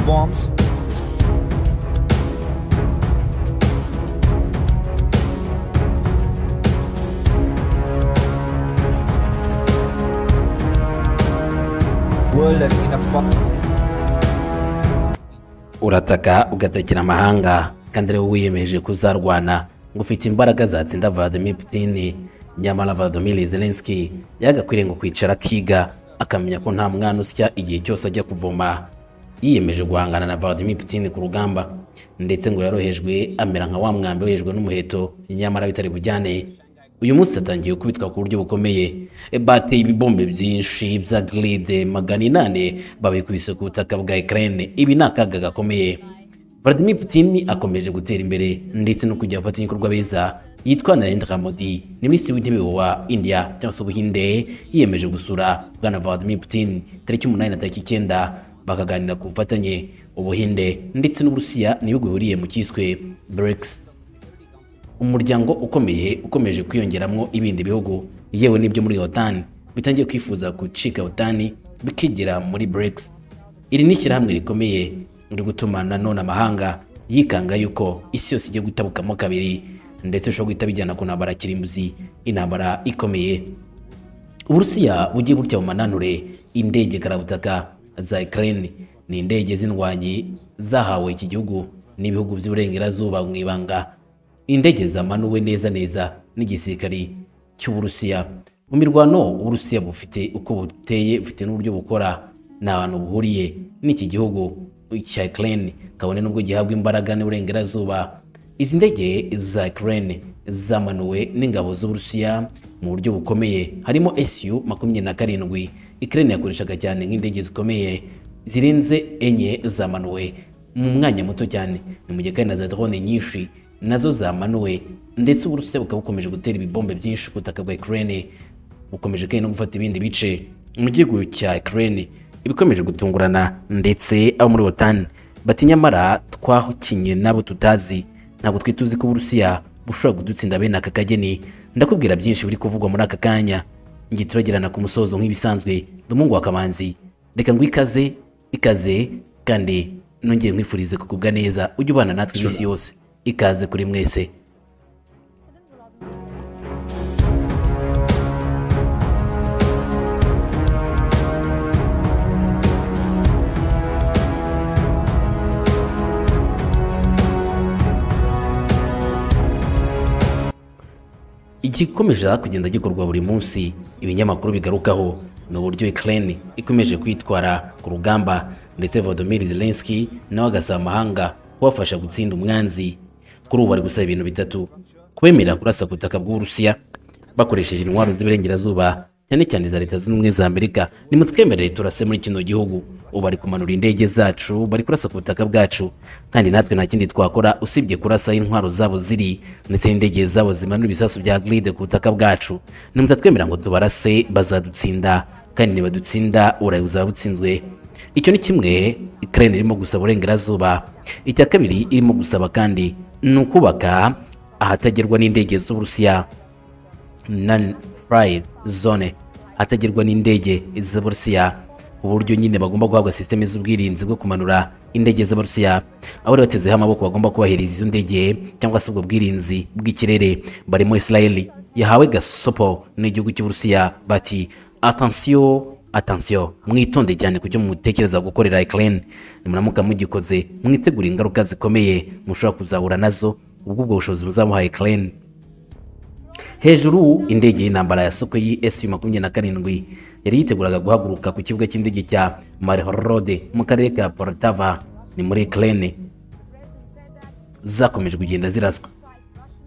bombs. World has enough bomb. urataka ugatakira amahanga kandi ariwe wiyemeje kuzarwana ngo ufite imbaraga zatsinda Vladimir Putin nyamara Vladimir Zelensky yagakwiriye ngo kwicara akiga akamenya ko nta mwana usya igihe cyose ajya kuvoma yiyemeje guhangana na Vladimir Putin ku rugamba ndetse ngo yarohejwe amera nka wa mwambi wohejwe n'umuheto nyamara bitari bujyane uyu munsi atangiye kubitwa ku buryo bukomeye E, bateye ibibombe byinshi bya giride magana inane babikubise ku butaka bwa Ukraine ibi ni akaga gakomeye Vladimir Putin akomeje gutera imbere ndetse no kujya afata ibikorwa beza yitwa Narendra Modi ni minisitiri w'intebe wa India cyangwa se ubuhinde yiyemeje gusura bwana Vladimir Putin tariki umunani na tariki icyenda bakaganira ku bufatanye ubuhinde ndetse n'uburusiya ni ibihugu bihuriye mu cyiswe BRICS umuryango ukomeye ukomeje kwiyongeramo ibindi bihugu yewe n'ibyo muri otani bitangiye kwifuza gucika otani bikigira muri BRICS iri ni ishyirahamwe rikomeye riri gutuma nanone amahanga yikanga yuko isi yose igiye gutabukamo kabiri ndetse bishobora guhita bijyana ku ntambara ya kirimbuzi intambara ikomeye uburusiya bugiye butya bumananure indege karabutaka za Ukraine ni indege z'indwanyi zahawe iki gihugu n'ibihugu by'iburengerazuba mu ibanga indege zamanuwe neza neza n'igisirikari cy'uburusiya mu mirwano uburusiya bufite uko buteye bufite n'uburyo bukora nta bantu buhuriye n'iki gihugu cya Ukraine kabone n'ubwo gihabwa imbaraga n'uburengerazuba izi ndege za Ukraine zamanuwe n'ingabo z'Uburusiya mu buryo bukomeye harimo SU makumyabiri na karindwi Ukraine yakoreshaga cyane nk'indege zikomeye zirenze enye zamanuwe mu mwanya muto cyane ni mu gihe kandi na za drone nyinshi nazo zamanuwe ndetse Uburusiya bukaba bukomeje gutera ibibombe byinshi ku butaka bwa Ukraine bukomeje kandi no gufata ibindi bice mu gihugu cya Ukraine ibikomeje gutungurana ndetse abo muri OTAN bati nyamara twakinye nabo tutazi ntabwo twari tuzi ko Uburusiya bushobora kudutsinda bene aka kageni ndakubwira byinshi biri kuvugwa muri aka kanya ngiye turagirana ku musozo nk'ibisanzwe dumungu wa kamanzi reka ngo ikaze ikaze kandi nongere nkwifurize kugubwa neza ujye ubana natwe iminsi yose ikaze kuri mwese igikomeje kugenda gikorwa buri munsi ibinyamakuru bigarukaho ni uburyo Ukraine ikomeje kwitwara ku rugamba ndetse Volodymyr Zelensky nawe agasaba amahanga kubafasha gutsinda umwanzi kuri ubu bari gusaba ibintu bitatu kubemerera kurasa ku butaka bw'Uburusiya bakoresheje intwaro z'iburengerazuba cyane cyane za leta zunze ubumwe za Amerika nimutwemerere turase muri kino gihugu ubu bari kumanura indege zacu bari kurasa ku butaka bwacu kandi natwe nta kindi twakora usibye kurasa aho intwaro zabo ziri ndetse n'indege zabo zimanura ibisasu bya gride ku butaka bwacu nimutatwemerera ngo tubarase bazadutsinda kandi nibadutsinda Burayi buzaba butsinzwe icyo ni kimwe Ukraine irimo gusaba uburengerazuba icya kabiri irimo gusaba kandi ni ukubaka ahatagerwa n'indege z'Uburusiya non fly zone ahatagerwa n'indege z'Uburusiya uburyo nyine bagomba guhabwa systeme z'ubwirinzi bwo kumanura indege z'Abarusiya abari batezeho amaboko bagomba kubahiriza izo ndege cyangwa se ubwo bwirinzi bw'ikirere barimo Israeli yahawe gasopo n'igihugu cy'Uburusiya bati attention atansiyo mwitonde cyane ku cyo mutekereza gukorera Ukraine nimuramuka mugikoze mwitegura ingaruka zikomeye mushobora kuzahura nazo ubwo ubwo bushobozi buzamuha Ukraine hejuru indege y'intambara ya Sukhoi SU makumyabiri na karindwi yari yiteguraga guhaguruka ku kibuga cy'indege cya Marihorode mu karere ka Poltava ni muri Ukraine zakomeje kugenda ziraswa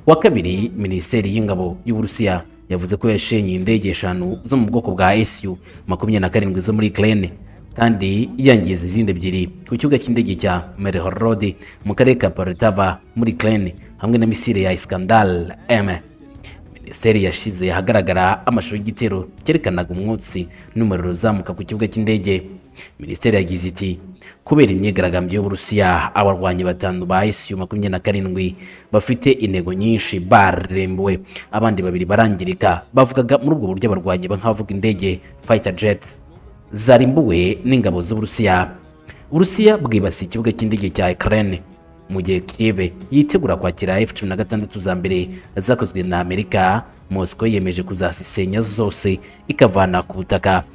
wa kabiri minisiteri y'ingabo y'uburusiya yavuze ko yashenye indege eshanu zo mu bwoko bwa SU makumyabiri na karindwi zo muri Ukraine kandi yangiza izindi ebyiri ku kibuga cy'indege cya Merhorod mu karere ka Poltava muri Ukraine hamwe na misile ya Iskandar M minisiteri yashize ahagaragara amashusho y'igitero cyerekanaga umwotsi n'umuriro uzamuka ku kibuga cy'indege minisiteri yagize iti kubera imyigaragambyo y'uburusiya abarwanyi batanu ba isu makumyabiri na karindwi bafite intego nyinshi barembuwe abandi babiri barangirika bavugaga muri ubwo buryo abarwanyi nk'abavuga indege fighter jets zarimbuwe n'ingabo z'uburusiya uburusiya bwibasiye ikibuga cy'indege cya ukraine mu gihe kive yitegura kwakira f-16 za mbere zakozwe na amerika moscow yemeje kuzasisenya zose ikavana ku butaka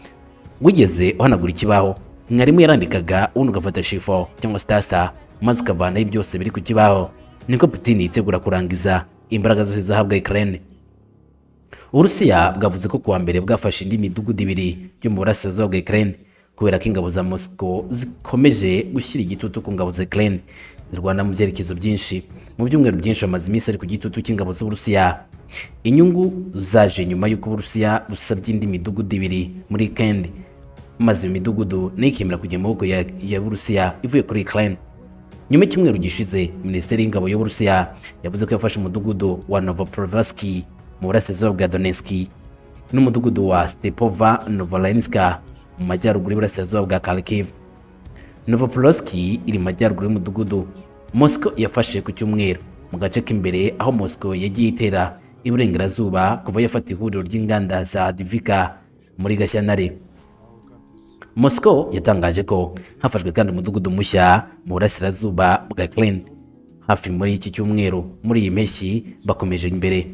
wigeze uhanagura ikibaho mwarimu yarandikaga ubundi ugafata shifo cyangwa sitasa maze ukavanaho byose biri ku kibaho niko putin yitegura kurangiza imbaraga zose zahabwa ukraine uburusiya bwavuze ko kuwa mbere bwafashe indi midugudu ibiri yo mu burasirazuba bwa ukraine kubera ko ingabo za moscow zikomeje gushyira igitutu ku ngabo za ukraine zirwana mu byerekezo byinshi mu byumweru byinshi bamaze iminsi ari ku gitutu cy'ingabo z'uburusiya inyungu zaje nyuma y'uko uburusiya busabye indi midugudu ibiri muri kendi maze iyo midugudu nayo ikemera kujya mu maboko ya, ya burusiya ivuye kuri ukraine nyuma y'icyumweru gishize minisiteri y'ingabo y'uburusiya yavuze ko yafashe umudugudu wa novoprovaski mu burasirazuba bwa donetski n'umudugudu wa stepova novolenska mu majyaruguru y'uburasirazuba bwa kharkiv Novopolski iri majyaruguru y'umudugudu Moscow yafashe ku cyumweru mu gace k'imbere aho Moscow yagiye itera iburengerazuba kuva yafata ihuriro ry'inganda za Divika muri Gashyantare Moscow yatangaje ko hafashwe kandi umudugudu mushya mu burasirazuba bwa Ukraine hafi muri iki cyumweru muri iyi mpeshyi bakomeje imbere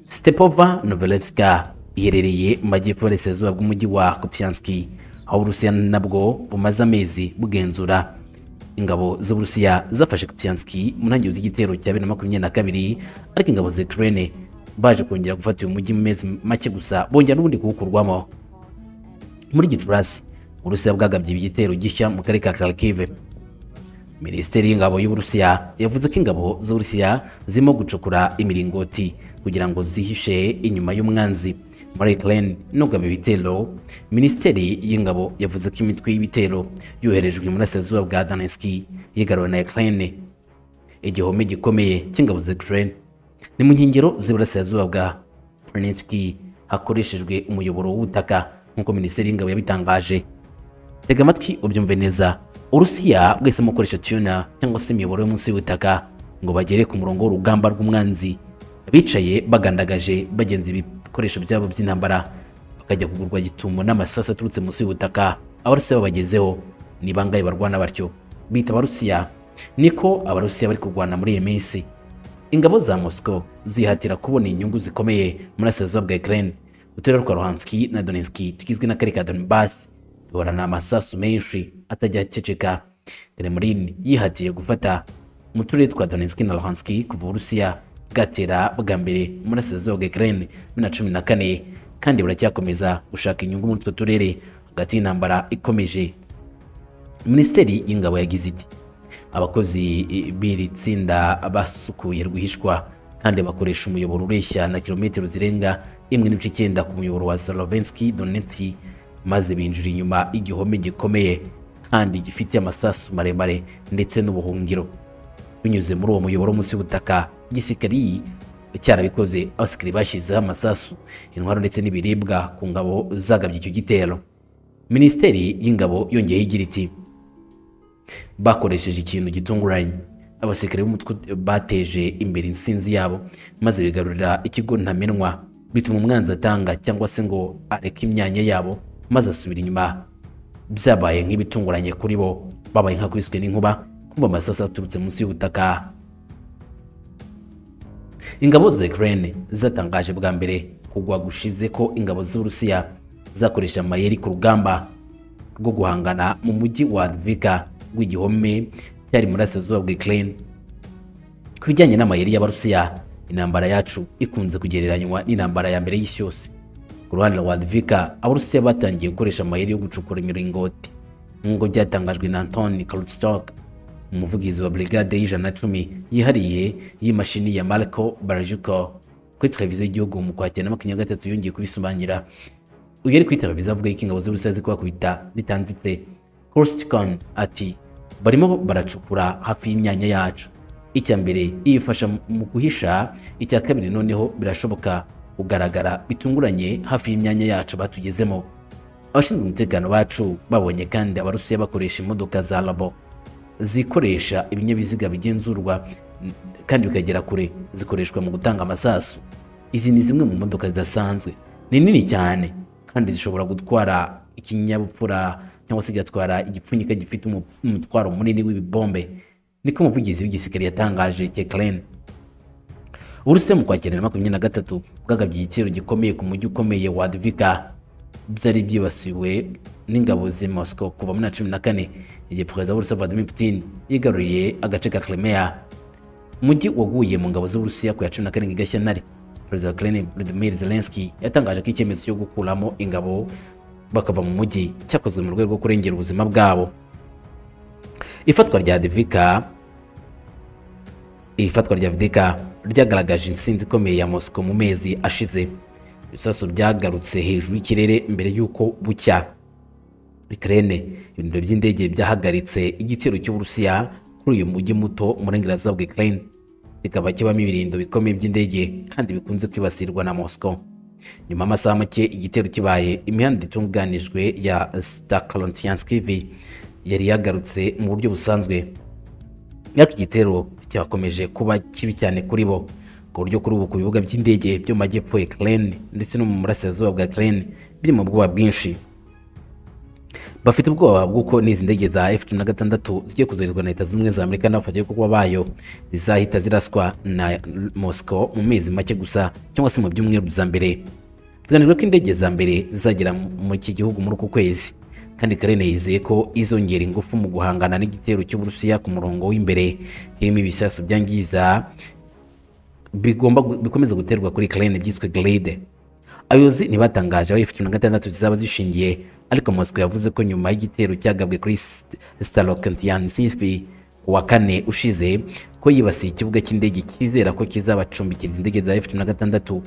Stepova Novelevska iherereye mu majyepfo y'uburasirazuba bw'umujyi wa Kupianski aho uburusiya nabwo bumaze amezi bugenzura ingabo z'uburusiya zafashe Kupianski mu ntangiriro z'igitero cya bibiri na makumyabiri na kabiri ariko ingabo za Ukraine baje kongera gufata uyu mujyi mu mezi make gusa bongera n'ubundi kuwukurwamo muri Gicurasi uburusiya bwagabye igitero gishya mu karere ka Kharkiv minisiteri y'ingabo y'uburusiya yavuze ko ingabo z'uburusiya zirimo gucukura imiringoti kugira ngo zihishe inyuma y'umwanzi muri Ukraine nugaba ibitero minisiteri y'ingabo yavuze ko imitwe y'ibitero yoherejwe mu burasirazuba bwa Donetsk yigaruwe na Ukraine igihome gikomeye cy'ingabo za Ukraine ni mu nkengero z'iburasirazuba bwa Donetsk hakoreshejwe umuyoboro w'ubutaka nk'uko minisiteri y'ingabo yabitangaje tega amatwi ubyumve neza urusiya bwahisemo gukoresha tuna cyangwa se imiyoboro yo munsi y'ubutaka ngo bagere ku murongo w'urugamba rw'umwanzi bicaye bagandagaje bagenza ibi ibikoresho byabo by'intambara bakajya kugurwa gitumo n'amasasu aturutse munsi y'ubutaka abarusiya babagezeho ni bangahe barwana batyo bita abarusiya niko abarusiya bari kurwana muri iyi minsi ingabo za moscow zihatira kubona inyungu zikomeye muri asazuba bwa ukraine uturere twa ruhanski na donetski tugizwe n'akarere ka donbass duhorana amasasu menshi atajya aceceka kremlin yihatiye gufata mu turere twa donetski na ruhanski kuva uburusiya bwatera bwa mbere muri asazuba bwa Ukraine bibiri na cumi na kane kandi buracyakomeza gushaka inyungu muri utwo turere hagati y'intambara ikomeje minisiteri y'ingabo yagize iti abakozi b'iri tsinda basukuye rwihishwa kandi bakoresha umuyoboro ureshya na kilometero zirenga imwe n'ibice icyenda ku muyoboro wa Slovensky Donetsk maze binjira inyuma y'igihome gikomeye kandi gifite amasasu maremare ndetse n'ubuhungiro binyuze muri uwo muyoboro munsi y'ubutaka igisirikari cyarabikoze abasirikare bashyizeho amasasu intwaro ndetse n'ibiribwa ku ngabo zagabye icyo gitero minisiteri y'ingabo yongeye igira iti bakoresheje ikintu gitunguranye abasirikare b'umutwe bateje imbere insinzi yabo maze bigarurira ikigo ntamenwa bituma umwanzi atanga cyangwa se ngo areke imyanya yabo maze asubira inyuma byabaye nk'ibitunguranye kuri bo babaye nk'akubiswe n'inkuba kumva amasasu aturutse munsi y'ubutaka ingabo za Ukraine zatangaje bwa mbere kugwa gushize ko ingabo z'Uburusiya zakoresha amayeri ku rugamba rwo guhangana mu mujyi wa Lviv w'igihome cyari muri asazuba bwa Ukraine ku bijyanye n'amayeri y'Abarusiya intambara yacu ikunze kugereranywa n'intambara ya mbere y'isi yose ku ruhande rwa Lviv Abarusiya batangiye gukoresha amayeri yo gucukura imiringoti nk'uko byatangajwe na Antoni Krutchuk umuvugizi wa brigade y'ijana cumi yihariye y'imashini ya Marco Barajuko kuri televiziyo y'igihugu mu kwakira na makumyabiri gatatu yongeye kubisobanura uyu ari kuri televiziyo avuga yuko ingabo z'ubusazi kuba kubita zitanditse Korstikon ati barimo baracukura hafi y'imyanya yacu icya mbere iyifasha mu guhisha icya kabiri noneho birashoboka kugaragara bitunguranye hafi y'imyanya yacu batugezemo abashinzwe umutekano bacu babonye kandi abarusiya bakoresha imodoka za labo zikoresha ibinyabiziga bigenzurwa kandi bikagera kure zikoreshwa mu gutanga amasasu izi ni zimwe mu modoka zidasanzwe ni nini cyane kandi zishobora gutwara ikinyabupfura cyangwa se igatwara igipfunyika gifite umu- umutwaro munini w'ibibombe niko umuvugizi w'igisirikare yatangaje kekleni uburusiya mu kwakira na makumyabiri na gatatu bwagabye igitero gikomeye ku mujyi ukomeye wa dvika byari byibasiwe n'ingabo z'i moscow kuva muri na cumi na kane igihe perezida w'uburusiya vladimir putin yigaruriye agace ka crimea umujyi waguye mu ngabo z'uburusiya ku ya cumi na karindwi gashyantare perezida wa ukraine vladimir zelensky yatangaje ko icyemezo cyo gukuramo ingabo bakava mu mujyi cyakozwe mu rwego rwo kurengera ubuzima bwabo ifatwa rya divika ifatwa rya vidika ryagaragaje intsinzi ikomeye ya mosiko mu mezi ashize ibisasu byagarutse hejuru y'ikirere mbere y'uko bucya Ukraine ibintu by'indege byahagaritse igitero cy'Uburusiya kuri uyu mujyi muto mu burengerazuba bwa Ukraine kikaba kibamo ibirindo bikomeye by'indege kandi bikunze kwibasirwa na Moscow nyuma y'amasaha make igitero kibaye imihanda itunganijwe ya Stakhantinskiy yari yagarutse mu buryo busanzwe ariko igitero cyakomeje kuba kibi cyane kuri bo ku buryo kuri ubu ku bibuga by'indege byo mu majyepfo ya Ukraine ndetse no mu burasirazuba bwa Ukraine biri mu bwoba bwinshi bafite ubwoba bw'uko n'izi ndege za F-16 zigiye kuzoherezwa na leta zimwe za Amerika n'abafatanya ibikorwa bayo zizahita ziraswa na Moscow mu mezi make gusa cyangwa se mu byumweru bya mbere biteganyijwe ko indege za mbere zizagera muri iki gihugu muri uku kwezi kandi Karine yizeye ko izongera ingufu mu guhangana n'igitero cy'Uburusiya ku murongo w'imbere kirimo ibisasu byangiza bigomba gu- bikomeza guterwa kuri Ukraine byiswe Glide abayobozi ntibatangaje aho F-16 zizaba zishingiye ariko Moscow yavuze ko nyuma y'igitero cyagabwe kuri Starokantyansky ku wa kane ushize ko yibasiye ikibuga cy'indege cyizera ko kizabacumbikiriza indege za F-16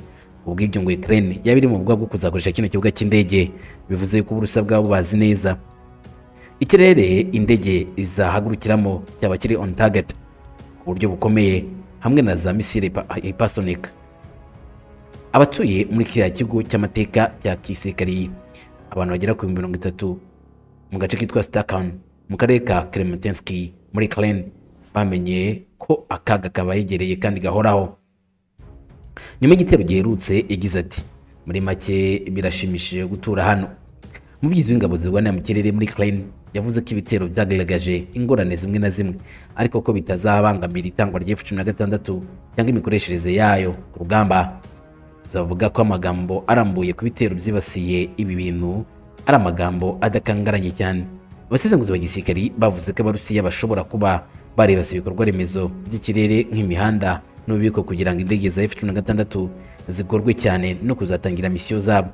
ubw'ibyo ngo Ukraine yaba iri mu bwoba bwo kuzakoresha kino kibuga cy'indege bivuze ko uburusiya bwabo bazi neza ikirere indege izahagurukiramo cyaba kiri on target ku buryo bukomeye hamwe na za misile hyper- hypersonic abatuye muri kiriya kigo cy'amateka cya kisirikari abantu bagera ku bihumbi mirongo itatu mu gace kitwa Stakan mu karere ka Krementinski muri Ukraine bamenye ko akaga kabayegereye kandi gahoraho nyuma y'igitero giherutse yagize ati muri make birashimishije gutura hano umuvugizi w'ingabo zirwanira mu kirere muri Ukraine yavuze ko ibitero byagaragaje ingorane zimwe na zimwe ariko ko bitazabangamira itangwa rya F-16 cyangwa imikoreshereze yayo ku rugamba zavuga ko amagambo arambuye ku bitero byibasiye ibi bintu ari amagambo adakangaranye cyane abasesenguzi ba gisirikari bavuze ko abarusiya bashobora kuba barebase ibikorwa remezo by'ikirere nk'imihanda n'ububiko kugira ngo indege za F-16 zigorwe cyane no kuzatangira misiyo zabo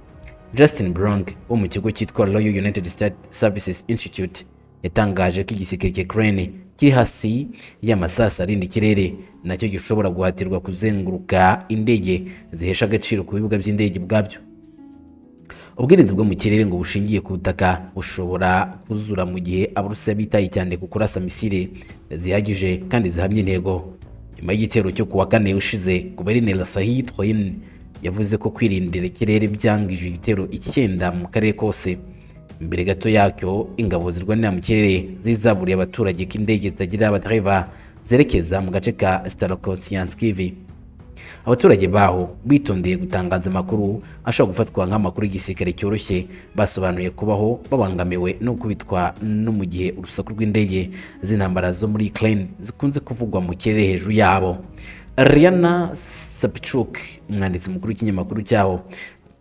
Justin Brong wo mu kigo cyitwa Royal United States Services Institute yatangaje ko igisirikare cya Ukraine kiri hasi y'amasasu arinda ikirere nacyo gishobora guhatirwa kuzenguruka indege zihesha agaciro ku bibuga by'indege ubwabyo ubwirinzi bwo mu kirere ngo bushingiye ku butaka bushobora kuzura mu gihe abarusiya bitaye cyane ku kurasa misile zihagije kandi zihamye intego nyuma y'igitero cyo kuwa kane ushize guverineri sahid hoyin yavuze ko kwirindira ikirere byangije ibitero icyenda mu karere kose mbere gato yacyo ingabo zirwanira mu kirere zizaburiye abaturage ko indege zitagira abadereva zerekeza mu gace ka starokosiyanskivi abaturage baho bitondeye gutangaza amakuru ashobora gufatwa nk'amakuru y'igisirikare cyoroshye basobanuye kubaho babangamiwe no kubitwa no mu gihe urusaku rw'indege z'intambara zo muri Ukraine zikunze kuvugwa mu kirere hejuru yabo Riana Sapchuk umwanditsi mukuru w'ikinyamakuru cyaho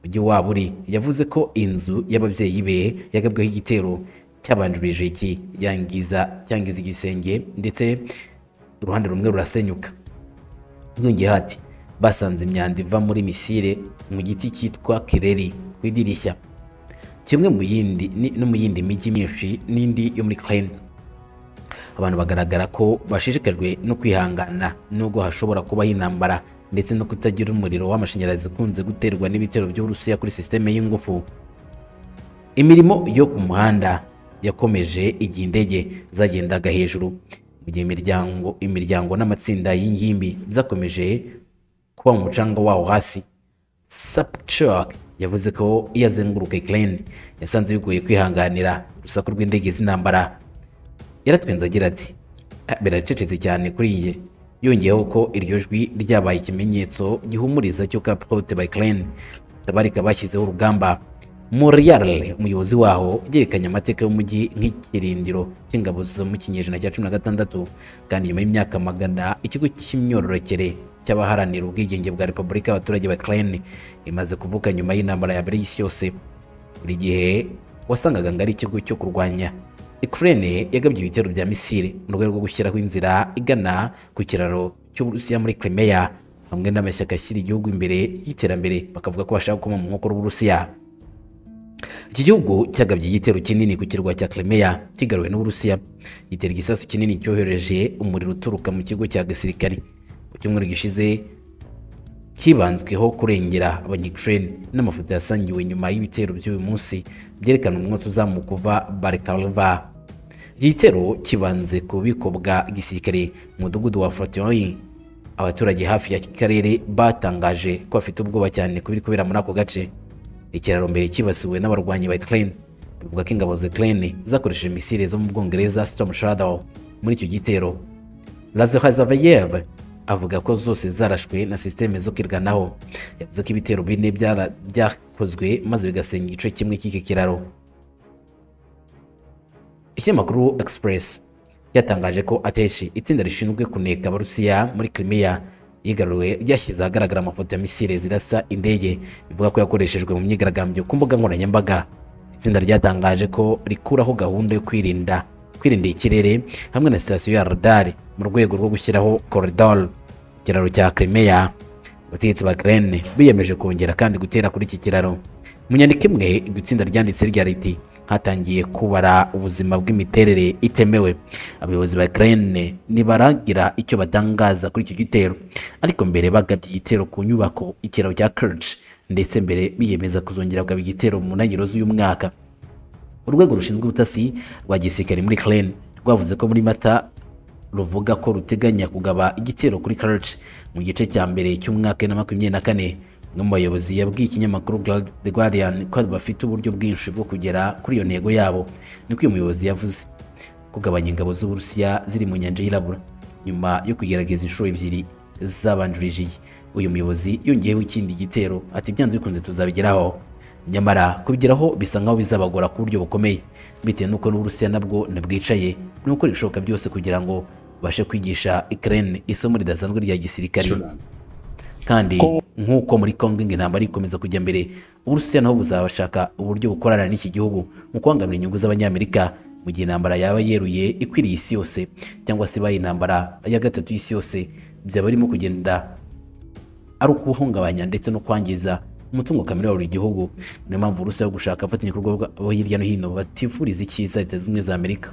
mujyi wabo uri yavuze ko inzu y'ababyeyi be yagabweho igitero cyabanjirije iki yangiza cyangiza igisenge ndetse uruhande rumwe rurasenyuka yongeyeho ati basanze imyanda iva muri misile mu giti cyitwa kireri ku idirishya kimwe mu yindi ni- no mu yindi mijyi myinshi n'indi yo muri Ukraine abantu bagaragara ko bashishikajwe no kwihangana nubwo hashobora kubaho intambara ndetse no kutagira umuriro w'amashanyarazi ukunze guterwa n'ibitero by'Uburusiya kuri sisiteme y'ingufu imirimo yo ku muhanda yakomeje igihe indege zagendaga hejuru mu gihe imiryango imiryango n'amatsinda y'ingimbi byakomeje kuba mu mucanga wawo hasi Sapchak yavuze ko iyo azenguruka Ukraine yasanze bigoye kwihanganira urusaku rw'indege z'intambara yaratwenze agira ati "Ah, biracecetse cyane kuri njye yongeyeho ko iryo jwi ryabaye ikimenyetso gihumuriza cy'uko apote by Ukraine batabarika bashyizeho urugamba Muriale umuyobozi waho yerekanye amateka y'umujyi nk'ikirindiro cy'ingabo zo mu kinyejana cya cumi na gatandatu kandi nyuma y'imyaka magana ikigo cy'imyororokere cy'abaharanira ubwigenge bwa repubulika y'abaturage ba Ukraine imaze kuvuka nyuma y'intambara ya mbere y'isi yose buri gihe wasangaga ngo ari ikigo cyo kurwanya Ukraine yagabye ibitero bya misile mu rwego rwo gushyiraho inzira igana ku kiraro cy'Uburusiya muri Crimea hamwe n'amashyaka ashyira igihugu imbere y'iterambere bakavuga ko bashaka gukoma mu nkokora Uburusiya iki gihugu cyagabye igitero kinini ku kirwa cya Crimea kigaruwe n'Uburusiya gitera igisasu kinini cyohereje umuriro uturuka mu kigo cya gisirikare mu cyumweru gishize hibanzweho kurengera abanyakirene n'amafoto yasangiwe nyuma y'ibitero by'uyu munsi byerekana umwotsi uzamuka uva Barkalva igitero kibanze ku bubiko bwa gisirikare mu mudugudu wa Fortiori abaturage hafi ya karere batangaje ko bafite ubwoba cyane ku biri kubera muri ako gace ikiraro mbere kibasiwe n'abarwanyi ba Ukraine bivuga ko ingabo za Ukraine zakoresheje misile zo mu Bwongereza Storm Shadow muri icyo gitero Lazarov avuga ko zose zarashwe na sisiteme zo kwirwanaho yavuze ko ibitero bine byara- byakozwe maze bigasenya igice kimwe cy'iki kiraro ikinyamakuru Express cyatangaje ko ateshi itsinda rishinzwe kuneka abarusiya muri Crimea yigaruwe ryashyize ahagaragara amafoto ya misile zirasa indege bivuga ko yakoreshejwe mu myigaragambyo ku mbuga nkoranyambaga itsinda ryatangaje ko rikuraho gahunda yo kwirinda kwirindira ikirere hamwe na sitasiyo ya radar mu rwego rwo gushyiraho koridoro ikiraro cya Crimea abategetsi ba Ukraine biyemeje kongera kandi gutera kuri iki kiraro mu nyandiko imwe iryo tsinda ryanditse rya riti hatangiye kubara ubuzima bw'imiterere itemewe abayobozi ba Ukraine ntibaragira icyo batangaza kuri icyo gitero ariko mbere bagabye igitero ku nyubako ikiraro cya Kerch ndetse mbere biyemeza kuzongera kugaba igitero mu ntangiriro z'uyu mwaka urwego rushinzwe ubutasi rwa gisirikare muri Ukraine rwavuze ko muri mata ruvuga ko ruteganya kugaba igitero kuri Kerch mu gice cya mbere cy'umwaka wa bibiri na makumyabiri na kane umwe mu bayobozi yabwiye ikinyamakuru Guard- The Guardian ko bafite uburyo bwinshi bwo kugera kuri iyo ntego yabo niko uyu muyobozi yavuze kugabanya ingabo z'Uburusiya ziri mu nyanja y'irabura nyuma yo kugerageza inshuro ebyiri zabanjirije iyi uyu muyobozi yongeyeho ikindi gitero ati byanze bikunze tuzabigeraho nyamara kubigeraho bisa nkaho bizabagora ku buryo bukomeye bitewe n'uko n'uburusiya nabwo nabwicaye ni gukora ibishoboka byose kugira ngo babashe kwigisha Ukraine isomo ridasanzwe rya gisirikare kandi nk'uko muri Congo intambara ikomeza kujya mbere uburusiya nabo buzabashaka uburyo bukorana n'iki gihugu mu kubangamira inyungu z'abanyamerika mu gihe intambara yaba yeruye ikwiriye isi yose cyangwa se ibaye intambara ya gatatu y'isi yose byaba birimo kugenda ari ukuwuhungabanya ndetse no kwangiza umutungo kamere wa buri gihugu niyo mpamvu urusa yo gushaka abafatanyabikorwa bo hirya no hino batifuriza icyiza leta zunze ubumwe za amerika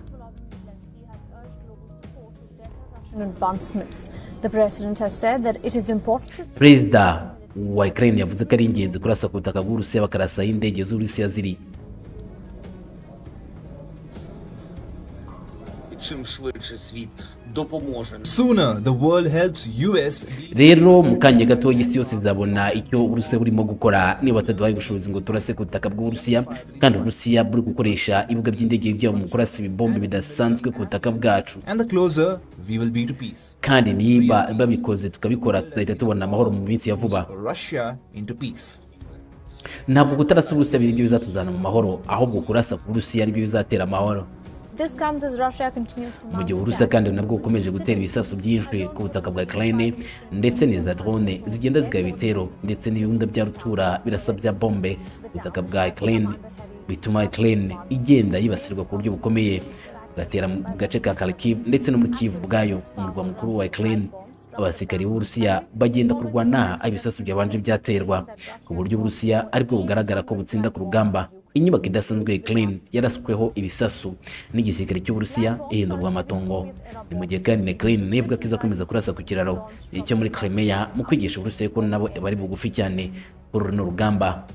advancements. The president has said that it is important to perezida wa ukraine yavuze ko ari ingenzi kurasa ku butaka bw'urusiya bakarasa aho indege z'urusiya ziri чим швидше світ допоможе Sooner the world helps US be rero mu kanya gato isi yose izabona icyo urusiya burimo gukora niba bataduhaye ubushobozi ngo turase ku butaka bw'uburusiya kandi urusiya buri gukoresha ibibuga by'indege byabo mu kurasa ibibombe bidasanzwe ku butaka bwacu and the closer we will be to peace. kandi niba babikoze tukabikora tuzahita tubona amahoro mu minsi ya vuba Russia into peace. ntabwo gutarasa uburusiya biri byo bizatuzana mu mahoro ahubwo kurasa ku burusiya ari byo bizatera amahoro this comes as Russia continues to mu mount gihe uburusiya attacks. kandi nabwo bukomeje gutera ibisasu byinshi ku butaka bwa ukraine ndetse na za drone zigenda zigaba ibitero ndetse n'ibihunda bya rutura birasa bya bombe ku butaka bwa ukraine bituma ukraine igenda yibasirwa ku buryo bukomeye bugatera mu gace ka kharkiv ndetse no muri kivu ubwayo umurwa mukuru wa ukraine abasirikari b'uburusiya bagenda kurwana aho ibisasu byabanje byaterwa ku buryo uburusiya aribwo bugaragara ko butsinda ku rugamba inyubako idasanzwe ya Ukraine yarasweho ibisasu n'igisirikare cy'uburusiya ihindurwa amatongo ni mu gihe kandi na Ukraine nibwo izakomeza kurasa ku kiraro icyo muri Crimea mu kwigisha uburusiya ko nabo bari bugufi cyane kuri runo rugamba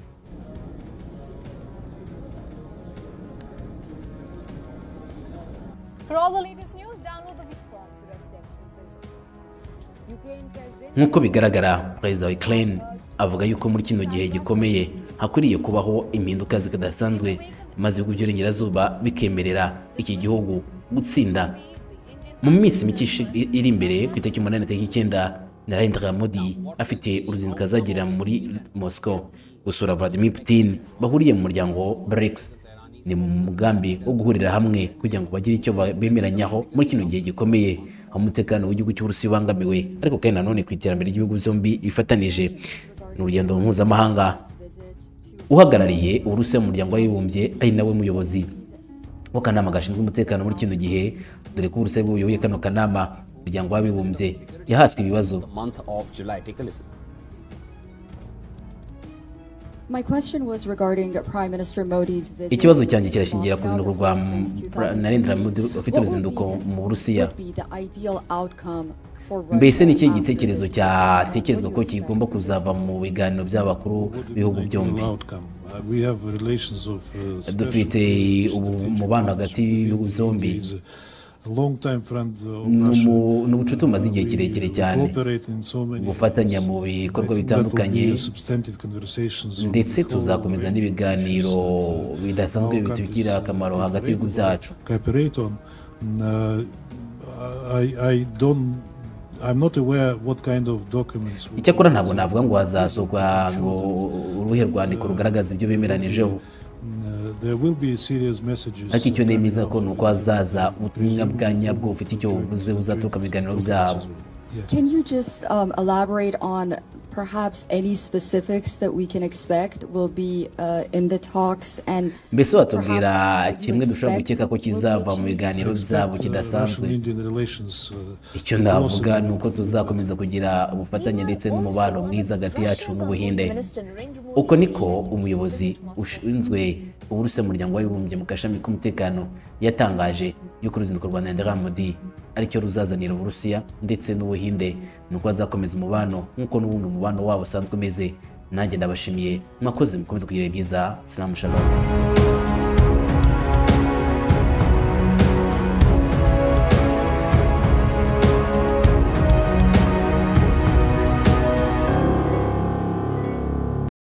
For all the latest news, download the view from the residential building. Ukraine President nk'uko bigaragara perezida wa Ukraine avuga yuko muri kino gihe gikomeye hakwiriye kubaho impinduka zikadasanzwe maze ibihugu by'uburengerazuba bikemerera iki gihugu gutsinda mu minsi mike ishi- i- iri imbere ku itariki umunani na tariki icyenda narendra modi afite uruzinduko azagirira muri moscow gusura vladimir putin bahuriye mu muryango brics ni mu mugambi wo guhurira hamwe kugira ngo bagire icyo ba- bemeranyaho muri kino gihe gikomeye aho umutekano w'igihugu cy'uburusiya ubangamiwe ariko kandi nanone ku iterambere ry'ibihugu byombi bifatanije ni urugendo mpuzamahanga uhagarariye uburusiya mu muryango w'abibumbye ari nawe muyobozi w'akanama gashinzwe umutekano muri kino gihe dore ko uburusiya buyoboye kano kanama umuryango w'abibumbye yahaswe ibibazo the month of July. Take a listen. My question was regarding Prime Minister Modi's visit ikibazo to cyanjye kirashingira ku Moscow ruzinduko the rwa first since M- 2015. Narendra Modi ufite What would uruzinduko be the- mu Burusiya. would be the ideal outcome for mbese Russia ni ikihe after gitekerezo this visit? What do cyatekerezwa you ko expect kigomba from this kuzava visit? mu biganiro by'abakuru b'ibihugu byombi dufite ubu- umubano hagati y'ibihugu byombi Ni N'umu- umu- ni ubucuti bumaze igihe kirekire cyane gufatanya gufatanya mu bikorwa bikorwa bitandukanye bitandukanye ndetse tuzakomeza n'ibiganiro bidasanzwe bitugirira akamaro hagati y'ibihugu byacu icyakora ntabwo navuga ngo hazasohorwa ngo uruhe rwandiko rugaragaza ibyo bemeranijeho ariko icyo nemeza ko ni uko hazaza ubutumwa bwa nyabwo bufite icyo buvuze buzaturuka mu biganiro byabo Can you just um, elaborate on perhaps any specifics that we can expect will be uh, in the talks and mbese watubwira perhaps what you kimwe dushobora expect gukeka ko will be kizava mu achieved? biganiro byabo kidasanzwe icyo icyo navuga ni uko tuzakomeza kugira ubufatanye ndetse n'umubano mwiza hagati yacu n'ubuhinde uko niko umuyobozi ushinzwe uburusiya mu muryango w'abibumbye mu gashami k'umutekano yatangaje y'uko uruzinduko rwa Narendra Modi aricyo ruzazanira uburusiya ndetse n'ubuhinde ni uko bazakomeza umubano nk'uko n'ubundi umubano wabo usanzwe umeze nanjye ndabashimiye mwakoze mukomeze kugira ibyiza sinamushagaho